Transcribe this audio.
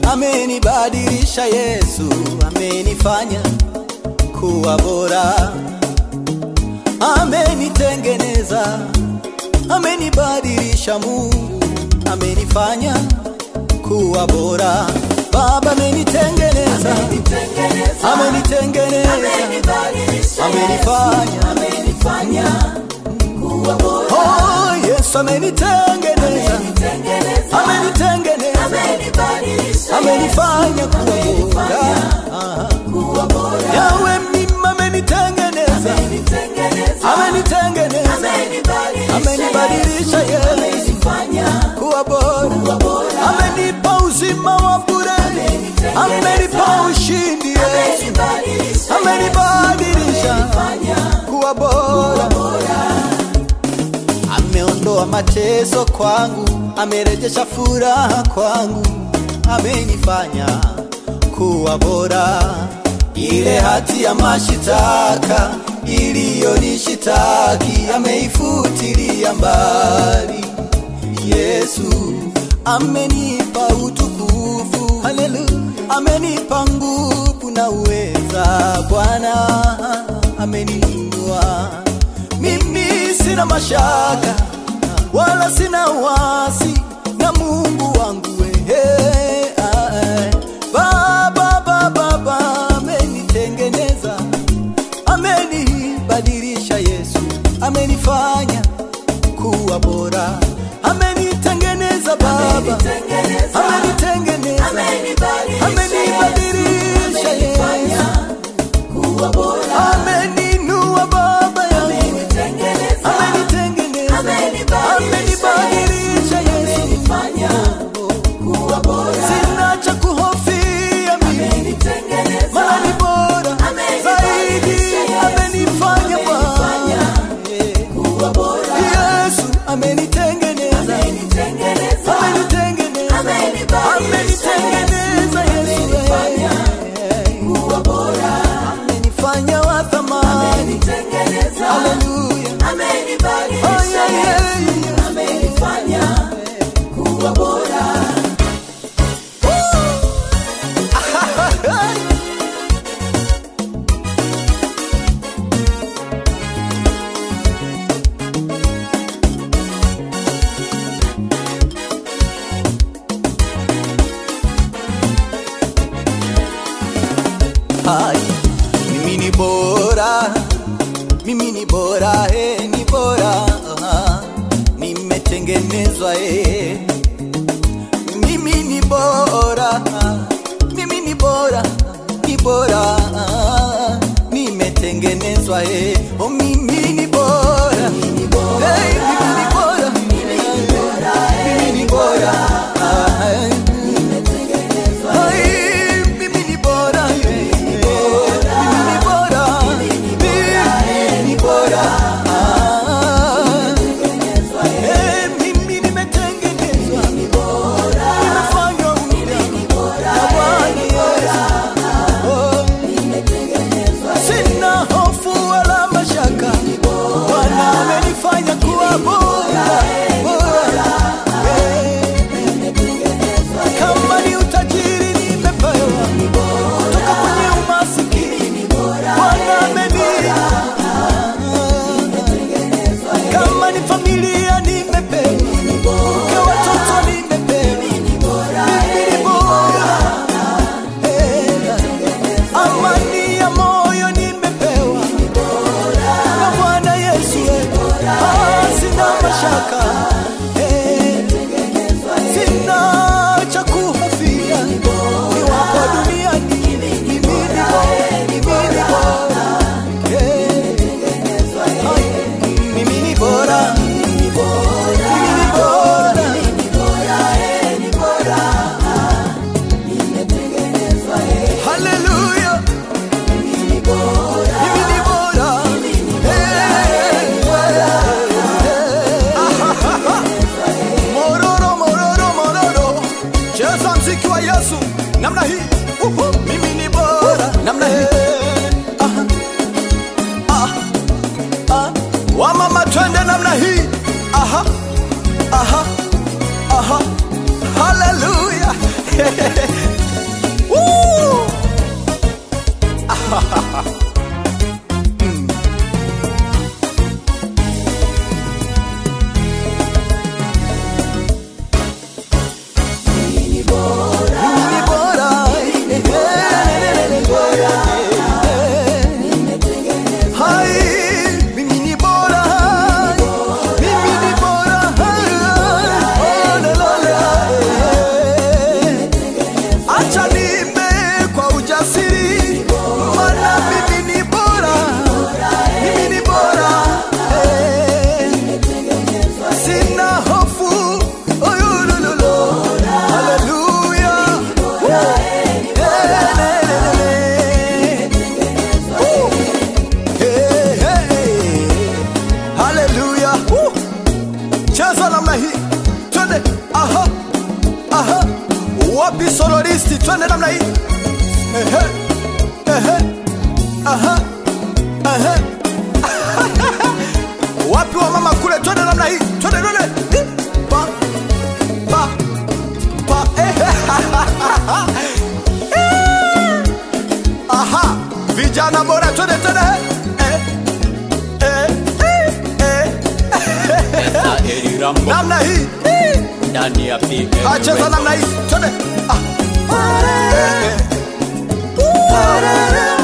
amenibadilisha Yesu, amenifanya kuwa bora, amenitengeneza, amenibadilisha Mungu, amenifanya kuwa bora. Baba amenitengeneza, amenitengeneza, amenifanya Oh, Yesu amenitengeneza, amenitengeneza, amenifanya kuwa bora. Yawe mimi amenitengeneza, amenitengeneza, amenibadilisha Yesu kuwa bora, amenipa uzima wa bure, amenipa ushindi Yesu, amenibadilisha kuwa bora ameondoa mateso kwangu, amerejesha furaha kwangu, amenifanya kuwa bora. Ile hati ya mashitaka iliyonishitaki ameifutilia mbali. Yesu amenipa utukufu, haleluya, amenipa nguvu na uweza. Bwana ameniinua mimi sina mashaka wala sina wasi na Mungu wangu wewe. Baba, baba, baba amenitengeneza, amenibadilisha Yesu, amenifanya kuwa bora, amenitengeneza Baba, amenitengeneza, amenibadilisha Yesu, ameninua Baba yangu amenitengeneza, amenibadilisha Yesu, sina cha kuhofia mimi, maana ni bora zaidi, amenifanya Bwana Yesu, amenitengeneza, amenitengeneza, amenitengeneza Yesu, amenifanya wa thamani, haleluya. Oh, yeah, yeah, yeah. Hai, mimi ni bora, mimi ni bora, eh, ni bora, ah, nimetengenezwa eh. Mimi ni bora, mimi ni bora, ni bora, ah, nimetengenezwa eh. Oh, mimi ni bora, hey, mimi ni bora, mimi ni bora, ah, eh. Ai, mimi ni bora, eh, mimi ni bora, mimi ni bora, ah. Eh, mimi nimetengenezwa, nimefanywa upya na Bwana Yesu. Oh, sina hofu wala mashaka, Bwana amenifanya kuwa bora, bora. Eh, kama ni utajiri nimepewa kutoka kwenye umasikini, Bwana amenipa. Kama ni familia nimepewa, kwa watoto nimepewa, mimi ni bora. Eh, amani ya moyo nimepewa na Bwana Yesu. eh. Ah, sina mashaka Eh, sina cha kuhofia niwapo duniani mimi ni bora, mimi ni bora. Eh, mimi ni bora, mimi ni bora. Haleluya, mimi ni bora. Eh, mororo, mororo, mororo. Cheza mziki wa Yesu namna hii. Uhu, mimi ni bora namna hii. Aha. Ah. Ah. Wamama twende namna hii. Aha. Aha. Aha. Haleluya. namna hii Ehe, ehe, aha, ehe. wapi wa mama kule twende namna hii twende twende Hi, pa pa pa ehe. aha vijana bora twende twende eh, eh, eh, eh. Eli Rambo namna hii Hi. ndani ya PL acheza Records. namna hii twende ah. Eh, eh.